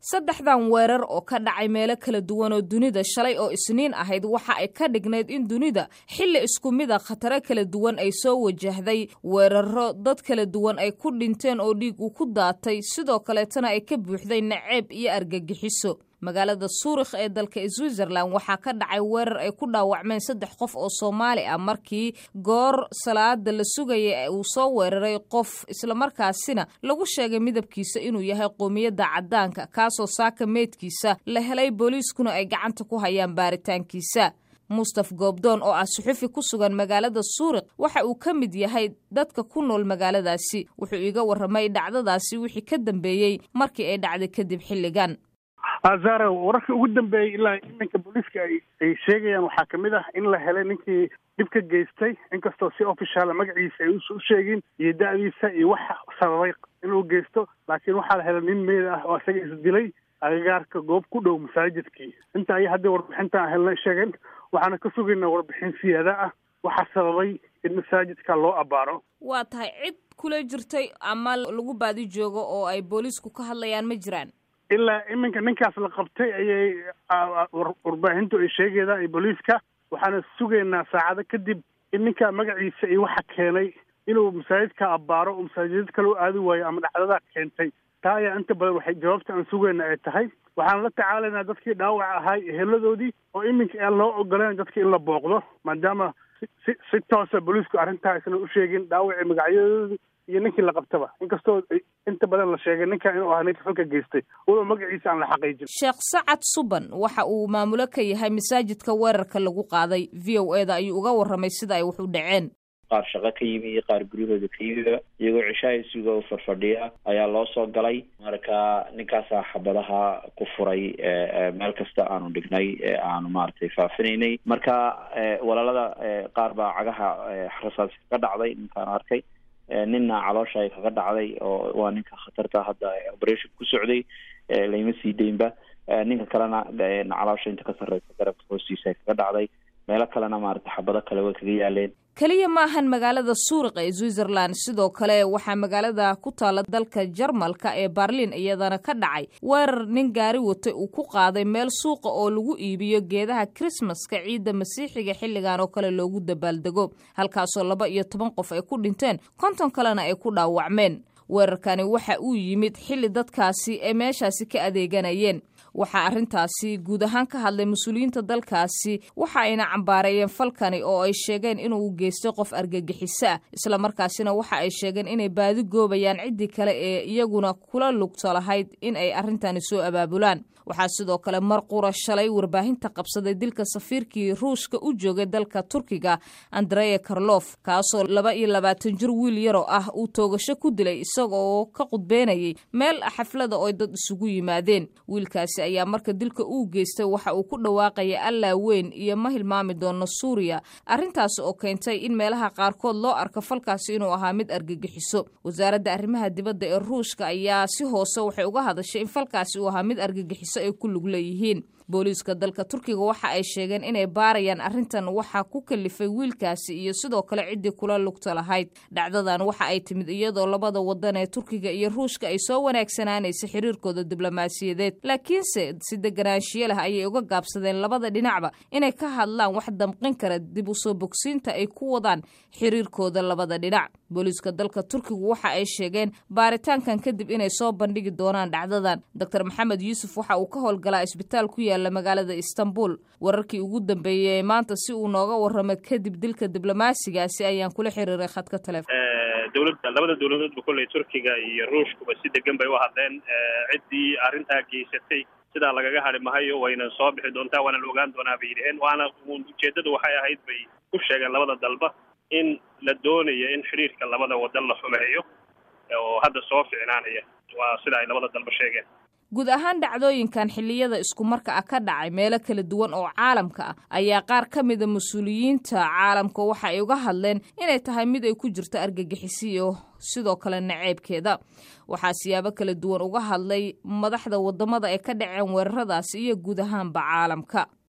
saddexdan weerar oo ka dhacay meelo kala duwan oo dunida shalay oo isniin ahayd waxa ay ka dhignayd in dunida xilli isku mida khataro kala duwan ay soo wajahday weeraro dad kala duwan ay ku dhinteen oo dhiig uu ku daatay sidoo kaleetana ay ka buuxday naceeb iyo argagixiso magaalada suurikh ee dalka switzerland waxaa ka dhacay weerar ay ku dhaawacmeen saddex qof oo soomaali ah markii goor salaada la sugaya uu soo weeraray qof islamarkaasina lagu sheegay midabkiisa inuu yahay qoomiyadda caddaanka kaasoo saaka meydkiisa la helay booliiskuna ay gacanta ku hayaan baaritaankiisa mustaf goobdoon oo ah suxufi ku sugan magaalada suurik waxa uu ka mid yahay dadka ku nool magaaladaasi wuxuu iiga warramay dhacdadaasi wixii ka dambeeyey markii ay dhacday kadib xilligan azara wararkii ugu dambeeyey ilaa iminka booliiska ay ay sheegayaan waxaa kamid ah in la helay ninkii dhib ka geystay inkastoo si officiala magaciisa ay u sheegin iyo da-diisa iyo waxa sababay inuu geysto laakiin waxaa la helay nin meed ah oo isaga isdilay agagaarka goob ku dhow masaajidkii inta ay hadda warbixinta helna sheegeen waxaana ka sugaynaa warbixin siyaada ah waxaa sababay in masaajidka loo abaaro waa tahay cid kula jirtay ama lagu baadi joogo oo ay booliisku ka hadlayaan ma jiraan ilaa iminka ninkaas la qabtay ayay warbaahintu ay sheegaydaa iyo booliiska waxaana sugaynaa saacado kadib in ninkaa magaciisa iyo waxa keenay inuu masaajidka abbaaro oo masaajidad kale u aadi waayo ama dhacdadaa keentay taa ayaa inta badan waxay jawaabta aan sugayna ay tahay waxaan la tacaalaynaa dadkii dhaawac ahay eheladoodii oo iminka aan loo ogoleen dadka in la booqdo maadaama si si toosa booliisku arrintaa aysan u sheegin dhaawacii magacyadoodii iyo ninkii la qabtaba inkastoo inta badan la sheegay ninkan inuu ahaa ninka falka geystay walow magaciisa aan la xaqiijin sheekh sacad suban waxa uu maamulo ka yahay masaajidka weerarka lagu qaaday v o e da ayuu uga warramay sida ay wax u dhaceen qaar shaqo ka yimi iyo qaar guryahooda ka yimiba iyagoo cishaha suga u farfadhiya ayaa loo soo galay marka ninkaasaa xabadaha ku furay meel kasta aanu dhignay aanu maaragtay faafinaynay marka walaalada qaar baa cagaha rasaasi kaga dhacday ninkaan arkay ninna caloosha ay kaga dhacday oo waa ninka khatarta hadda operation ku socday layma sii deynba ninka kalena caloosha inta ka sarreysa garabka hoostiisa ay kaga dhacday meelo kalena maarata xabado kale way kaga yaaleen keliya ma ahan magaalada suuriq ee switzerland sidoo kale waxaa magaalada ku taala dalka jarmalka ee barlin iyadana ka dhacay weerar nin gaari watay uu ku qaaday meel suuqa oo lagu iibiyo geedaha krismaska ciidda masiixiga xilligan oo kale loogu dabaaldego halkaasoo laba iyo toban qof ay ku dhinteen konton kalena ay ku dhaawacmeen weerarkani waxa uu yimid xilli dadkaasi ay meeshaasi ka adeeganayeen waxaa arrintaasi guud ahaan ka hadlay mas-uuliyiinta dalkaasi waxa ayna cambaareeyeen falkani oo ay sheegeen inuu geystay qof argagixiso ah islamarkaasina waxa ay sheegeen inay baadi goobayaan ciddii kale ee iyaguna kula lugto lahayd in ay arrintani soo abaabulaan waxaa sidoo kale mar qura shalay warbaahinta qabsaday dilka safiirkii ruushka u joogay dalka turkiga andreya karlof kaasoo laba iyo labaatan jir wiil yaroo ah uu toogasho ku dilay isaga oo ka qudbeynayay meel xaflada oo dad isugu yimaadeen wiilkaasi ayaa marka dilka uu geystay waxa uu ku dhawaaqaya allaa weyn iyo ma hilmaami doono suuriya arrintaasi oo keentay in meelaha qaarkood loo arko falkaasi inuu ahaa mid argagixiso wasaaradda arrimaha dibadda ee ruushka ayaa si hoose waxay uga hadashay in falkaasi uu ahaa mid argagixiso ay ku lug leeyihiin booliiska dalka turkiga waxa ay sheegeen inay baarayaan arrintan waxaa ku kalifay wiilkaasi iyo sidoo kale ciddii kula lugta lahayd dhacdadan waxa ay timid iyadoo labada wadan ee turkiga iyo ruushka ay soo wanaagsanaanaysa xiriirkooda diblomaasiyadeed laakiinse si deganaanshiyo leh ayay uga gaabsadeen labada dhinacba inay ka hadlaan wax damqin kara dib u soo bogsiinta ay ku wadaan xiriirkooda labada dhinac booliiska dalka turkigu waxa ay sheegeen baaritaankan kadib inay soo bandhigi doonaan dhacdadan doctor maxamed yuusuf waxa uu ka howlgalaa isbitaal ku yaala magaalada istanbul wararkii ugu dambeeyey maanta si uu nooga warramo kadib dilka diblomaasigaasi ayaan kula xiriiray khadka telefon dowladda labada dowladoodba kolley turkiga iyo ruushkuba si degan bay u hadleen ciddii arrintaa geysatay sidaa lagaga hadhi mahayo wayna soo bixi doontaa waana la ogaan doonaa bay yidhaheen waana ujeeddadu waxay ahayd bay ku sheegeen labada dalba in la doonayo in xidhiirka labada wadan la xumeeyo oo hadda soo ficnaanaya waa sida ay labada dalba sheegeen guud ahaan dhacdooyinkan xilliyada iskumarka ah ka dhacay meelo kala duwan oo caalamka ah ayaa qaar ka mida mas-uuliyiinta caalamka waxa ay uga hadleen inay tahay mid ay ku jirto argagixisiyo sidoo kale naceebkeeda waxaa siyaabo kala duwan uga hadlay madaxda wadamada ay ka dhaceen weeraradaasi iyo guud ahaanba caalamka